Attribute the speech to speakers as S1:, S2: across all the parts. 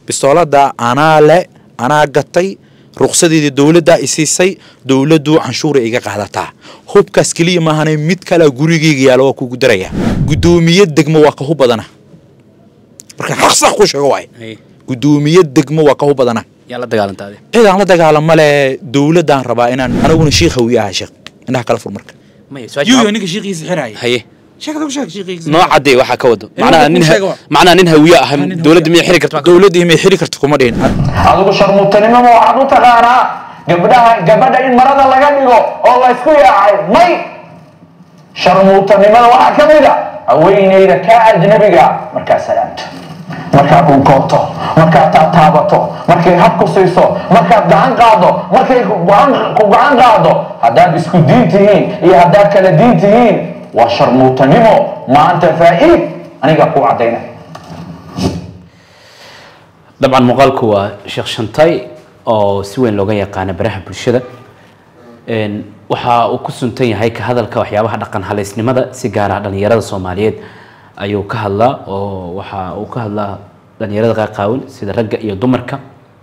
S1: bistoolada anaa le anaa gatay ruqsadeedii dowladdaa isiisay dowladdu canshuura iga qaadataa hubkaas keliya maahana mid kalea gurigeyga yaala waa kugu daraya guddoomiye degmo waa ka hub badana marka xaqsax ku sheego waay guddoomiye degmo waa ka hub badana
S2: yaa la dagaalanta adi
S1: cid aan la dagaalama le dowladdaan rabaa inaan aniguna shiikh hawiye aha sheekh indhaha kala fur marka
S2: maya
S1: yuyo ninka shiikhiisa xiraya
S2: haye
S1: sheekada ku sheeg shiikhiisa
S2: noo cadee waxaa ka wado
S1: Eh,
S2: macnaha
S1: wuxuu
S2: nin
S1: ku sheega waa.
S2: macnaha nin hawiye ah
S1: nin
S2: dowladda
S1: hawiye.
S2: miyay xiri karta
S1: dowladdii may xiri karta kuma dhihin
S3: adigu sharmuutanimada waxaad u taqaanaa gabdhaha gabadha in marada laga dhigo oo laysku yaacay may sharmuutanimada waxaa ka mid a haweenayda kaa ajnabiga markaa salaamto markaad dhunkoobto markaad taataabato markay hab ku siiso markaad gacan qaado markay ku gacan ku gacan qaado haddaad isku diin tihiin iyo haddaad kala diin tihiin waa sharmuutanimo maanta faa'iid aniga ku caddayna
S2: dabcan muuqaalku waa sheekh shantay oo si weyn looga yaqaana baraha bulshada Een, waxa uu ku suntan yahay ka hadalka waxyaabaha dhaqan haleysnimada si gaar ah dhalinyarada soomaaliyeed ayuu ka hadlaa oo waxa uu ka hadlaa dhalinyarada qaaqaawan sida ragga iyo dumarka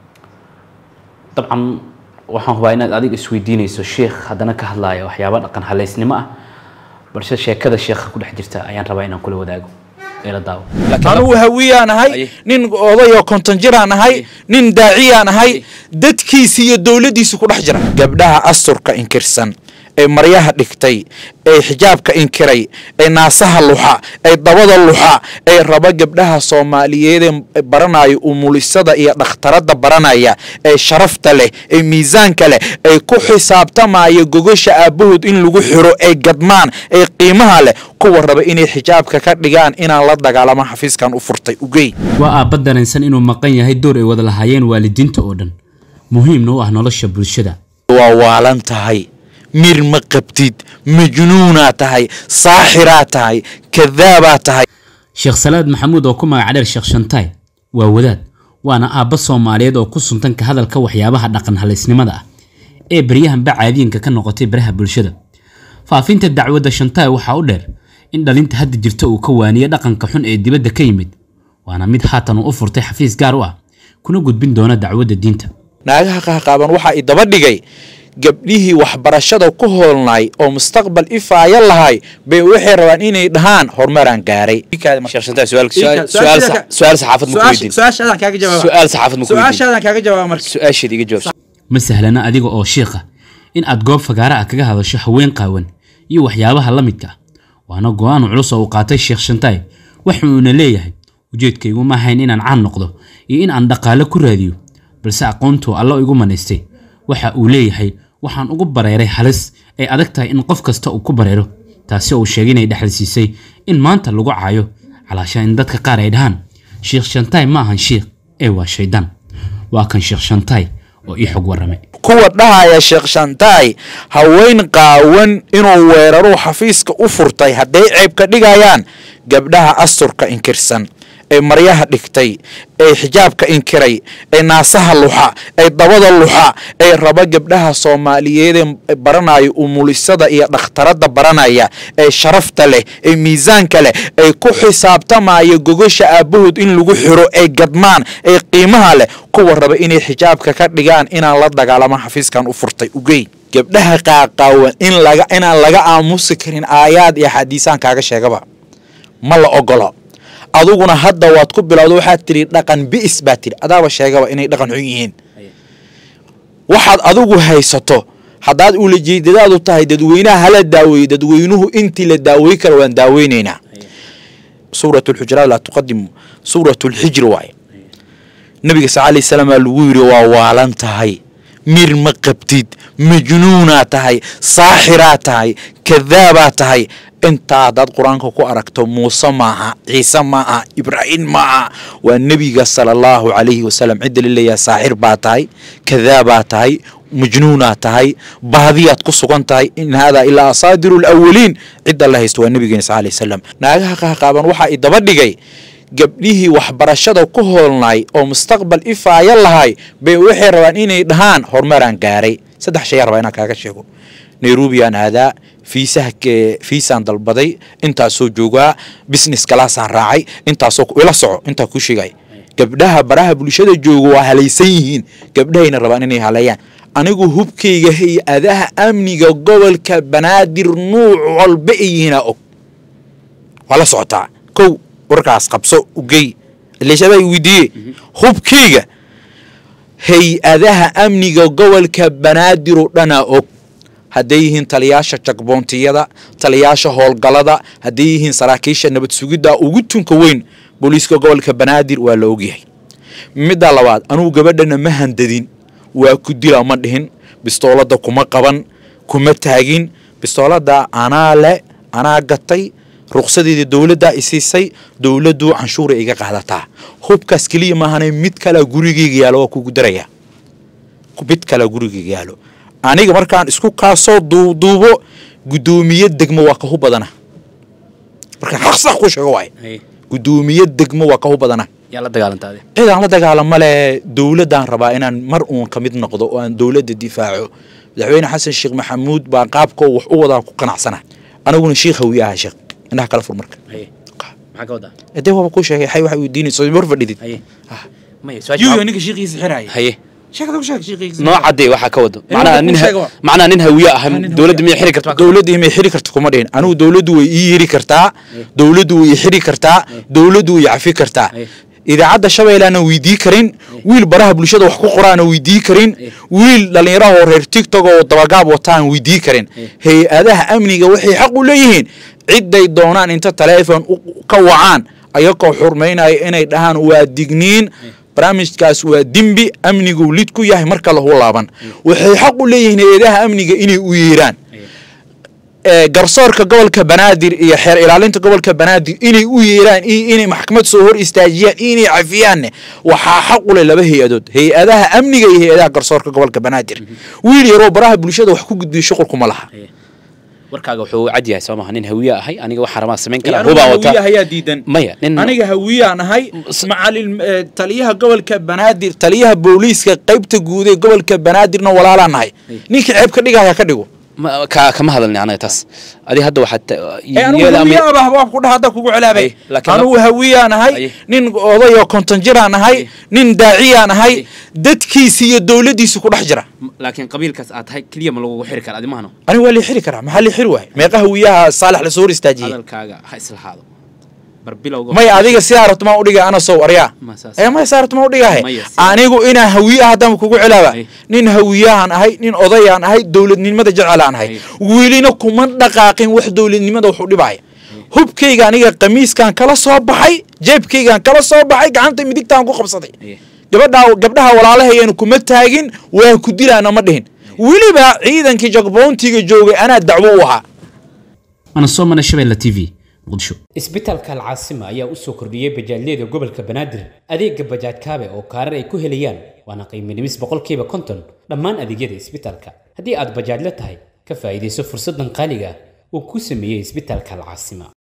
S2: dabcan waxaan hubaa inaad adiga isweydiinayso sheekh haddana ka hadlaya waxyaaba dhaqan haleysnimo ah balse sheekada sheekha ku dhex jirta ayaan rabaa inaan kula wadaago ee la daawo
S1: anugu hawiyaan ahay
S2: Aye.
S1: nin odayoo konton jiraan ahay
S2: Aye.
S1: nin daaciyaan ahay
S2: Aye.
S1: dadkiisi iyo dowladdiisu ku dhex jira gabdhaha asturka inkirsan ee maryaha dhigtay ee xijaabka inkiray ee naasaha luxa ee dabada luxa ee raba gabdhaha soomaaliyeed ee baranaya umulisada iyo dhakhtaradda baranaya ee sharafta leh ee miisaanka leh ee ku xisaabtamaya gogosha aabbahood in lagu xiro ee gadmaan ee qiimaha leh kuwa raba inay xijaabka ka dhigaan inaan la dagaalamo xafiiskan u furtay ugey
S4: waa aabba dareensan inuu maqan yahay door ay wada lahaayeen waalidiinta oo dhan muhiimna u ah nolosha bulshada
S1: waa waalan tahay mir ma qabtid majnuunaa tahay saaxiraa tahay kadaabaa tahay
S4: sheekh salaad maxamuud oo ku magac dheer sheekh shantaay waa wadaad waana aabba soomaaliyeed oo ku suntan ka hadalka waxyaabaha dhaqan haleysnimada ah ee baryahanba caadiyanka ka noqotay baraha bulshada faafinta dacwadda shantaay waxaa u dheer in dhalinta hadda jirta uu ka waaniye dhaqanka xun ee dibadda ka yimid waana mid haatan uu u furtay xafiis gaar u ah kuna gudbin doona dacwadda diinta
S1: naagaha qahqaaban waxaa i daba dhigay gabdhihii waxbarashada ku hoolnay oo mustaqbal ifaaya lahay bay waxay rabaan inay dhahaan horumaraan gaaray
S2: sheekh shantay su'aal su'aal su'aal sax- su'aal saxaafad ma ku weydiin
S1: su-aashaadaan kaaga jawaaba
S2: su'aal saxaafad ma ku weydiin
S1: su-aashaadaan kaaga jawaaba marka
S2: su-aasheed iga jawaab
S4: ma sahlana adiga oo shiikha in aad goob fagaara ah kaga hadasho haween qaawan iyo waxyaabaha la midka ah waana go-aan culus oo uu qaatay sheekh shantaay wuxuuna leeyahay ujeedkaygu ma ahayn inaan caan noqdo iyo in aan dhaqaale ku raadiyo balse aqoontuu alla igu manaystay waxa uu leeyahay waxaan ugu bareeray halis ay adag tahay in qof kasta uu ku bareero taasi oo uu sheegay inay dhexalsiisay in maanta lagu caayo calaasha in dadka qaar ay dhahaan sheekh shantaay ma ahan shiikh ee waa shaydaan waa kan sheekh shantaay oo ii xog warramay
S1: kuwa dhahaya sheekh shantaay haween qaawan inuu weeraruu xafiiska u furtay hadday ceeb ka dhigayaan gabdhaha asturka inkirsan ee maryaha dhigtay ee xijaabka inkiray ee naasaha luxa ee dabada luxa ee raba gabdhaha soomaaliyeed ee baranaya umulisada iyo dhakhtaradda baranaya ee sharafta leh ee miisaanka leh ee ku xisaabtamaya gogosha aabbahood in lagu xiro ee gadmaan ee qiimaha leh kuwa raba inay xijaabka ka dhigaan inaan la dagaalamo xafiiskan u furtay ugey gabdhaha qaaqaawan in laga inaan laga aamusi karin aayaad iyo xadiisaan kaaga sheegaba ma la ogolo aduguna hadda waad ku bilowda waxaad tidhi dhaqan bi'is baa tidhi adaaba sheegaba inay dhaqan xun yihiin waxaad adigu haysato haddaad ulajeedadaadu tahay dadweynaha hala daaweeyo dadweynuhu intii la daawey kara waan daaweyneynaa suurat lxujuraat laa tuqadimu suurat lxijri waaye nabiga sal alay salaam aa lagu yidhi waa waalan tahay mir ma qabtid majnuunaa tahay saaxiraa tahay kadaabaa tahay intaa haddaad qur-aanka ku aragto muuse maaha ciise maaha ibraahim maaha waa nebiga sala allahu calayhi wasalam cidda laleeyaha saaxir baa tahay kadaabaa tahay majnuunaa tahay baadiyaad ku sugan tahay in haadaa ilaa asaadiru lawaliin cidda la haysto waa nebigeena sal alay wasalam naagaha qahqaaban waxaa i daba dhigay gabdhihii waxbarashada ku hoolnay oo mustaqbal ifaaya lahay bay waxay rabaan inay dhahaan horumaraan gaaray saddex shay rabaa inaan kaaga sheego nairobiyaan aadaa fiisaha fiisaan dalbaday intaasoo joogaa business kalaasaan raacay intaasoo ila soco intaa ku sheegay gabdhaha baraha bulshada jooga waa halaysan yihiin gabdhahayna rabaan inay haleeyaan anigu hubkayga hay-adaha amniga gobolka banaadir nuuc walba ay yihiinaa og waa la socotaa kow warkaas qabso ugey ileeshabaa i weydiiye hubkayga hay-adaha amniga gobolka banaadir oo dhanaa og hadday yihiin taliyaasha jagboontiyada taliyaasha howlgalada hadday yihiin saraakiisha nabad sugidda ugu tunka weyn booliiska gobolka banaadir waa la ogyahay midda labaad anugu gabadhana ma handadin waa ku dila ma dhihin bistoolada kuma qaban kuma taagin bistoolada anaa le anaa gatay ruqsadeedii dowladdaa isiisay dowladdu canshuura iga qaadataa hubkaas keliya maahane mid kalea gurigeyga yaalo waa kugu daraya mid kalea gurigeyga yaalo aniga markaan isku kaasoo duuduubo guddoomiye degmo waa kahu badana markaan xaq sax ku sheego waay guddoomiye degmo waa kahu badana
S2: yaa la dagaalantaade
S1: cid aan la dagaalamo le dowladdaan rabaa inaan mar uun ka mid noqdo oo aan dowladda difaaco madaxweyne xasan sheekh maxamuud baa qaabka wax u wadaa ku qanacsana aniguna sheekh hawiye aha sheekh indhaha kala fur marka
S2: maxaa ka wadaa
S1: dee waaba kuu sheegay xay waxa weydiinayso mar fadhidid
S2: haye maya
S1: yuyo ninka sheekhiisa xiraya
S2: haye
S1: sheekada ku sheeg sheekhiisa
S2: noo cadday waxaa ka wado
S1: Eh,
S2: macnaha
S1: waa
S2: nin
S1: kuu
S2: ha-
S1: sheega waa.
S2: macnaha nin hawiye ah
S1: nin
S2: dowladda
S1: hawiye
S2: miyay xiri kartaa
S1: dowladda imay xiri karta kuma dhihin anigu dowladdu way ii yiri kartaa dowladdu way i xiri kartaa dowladdu way i cafi kartaa
S2: Eh.
S1: idaacadda shabeellaana weydii karin wiil baraha bulshada wax ku qoraana weydii karin wiil dhallinyaraha oo reer tiktok oo dabagaab wataan weydii karin hay-adaha amniga waxay xaq u leeyihiin cidday doonaan inta taleefon u- ka wacaan ayagoo xurmaynaya inay dhahaan waa digniin barnaamijkaas waa dembi amnigu lid ku yahay marka lahu laaban waxay xaq u leeyihiin hay-adaha amniga inay u yeeraan ee, garsoorka gobolka banaadir iyo xeer ilaalinta gobolka banaadir inay u yeeraan iyo inay maxkamad soo hor istaajiyaan iyo inay cafiyaanne waxaa xaq u leh laba hay-adood hay-adaha amniga iyo hay-adaha garsoorka gobolka banaadir wiil yaroo baraha bulshada wax ku gudbiyo shuqulkuma laha
S2: warkaaga wuxuu cad yahay soo maha nin hawiye ahay aniga waxaa rabaa samayn
S1: Aniga
S2: karaa hubaa
S1: hawiye
S2: wata
S1: ayaa diidan
S2: maya nin
S1: aniga hawiyaan ahay macalin eh, taliyaha gobolka banaadir taliyaha booliiska qaybta guud ee gobolka banaadirna walaalaan nahay ninkii ceeb ka dhigaya ka dhigo
S2: ma- ka- kama hadalni aniga taas adi hadda waxaad ta-
S1: ee anigu
S2: iyada ama-
S1: hawiye aba habaab ku dhaha hadda kugu celaabay
S2: Ay, laakiin
S1: anigu hawiyaan ahay
S2: Ay.
S1: nin oday oo konton jiraan ahay nin daaciyaan ahay dadkiisi iyo dowladdiisi ku dhex jira
S2: laakiin qabiilkaas aad tahay keliya ma lagugu xiri kara adi mahano
S1: anigu waa lii xiri karaa maxaa lii xiri waay meeqa hawiyaha saalax lasoo hor istaajiyey
S2: hadalkaaga ha islahaado bar bilowga
S1: may adiga sidaa rabto maa udhiga ana sow aryaa
S2: Ma saas.
S1: ee may saa rabto maa udhigahe
S2: Maya, si-
S1: anigu inaa hawiye ah haddaan kugu celaaba
S2: Ay.
S1: nin hawiyahan ahay nin odayaan ahay dowladnimada jecelaan ahay
S2: Ay.
S1: welina kuma dhaqaaqin wax dowladnimada wax u dhibaya hubkayga aniga qamiiskan kala soo baxay jeebkaygan kala soo baxay gacanta midigtaan ku qabsaday
S2: Ay.
S1: gabadha gabdhaha walaalahayanu kuma taagin waa ku dilaana ma dhihin weliba ciidankii jagboontiga joogay anaa dacwo u ahaa
S4: mana soo mana shabeella t v muqdisho
S5: isbitaalka alcaasima ayaa u soo kordhiyey bajaajyada gobolka banaadir adeega bajaaj kaabe oo kaarar ay ku helayaan waana qiimo dhimis boqolkiiba konton dhammaan adeegyada isbitaalka haddii aad bajaajla tahay ka faa'iidayso fursaddan qaaliga ah uu ku sameeyey isbitaalka alcaasima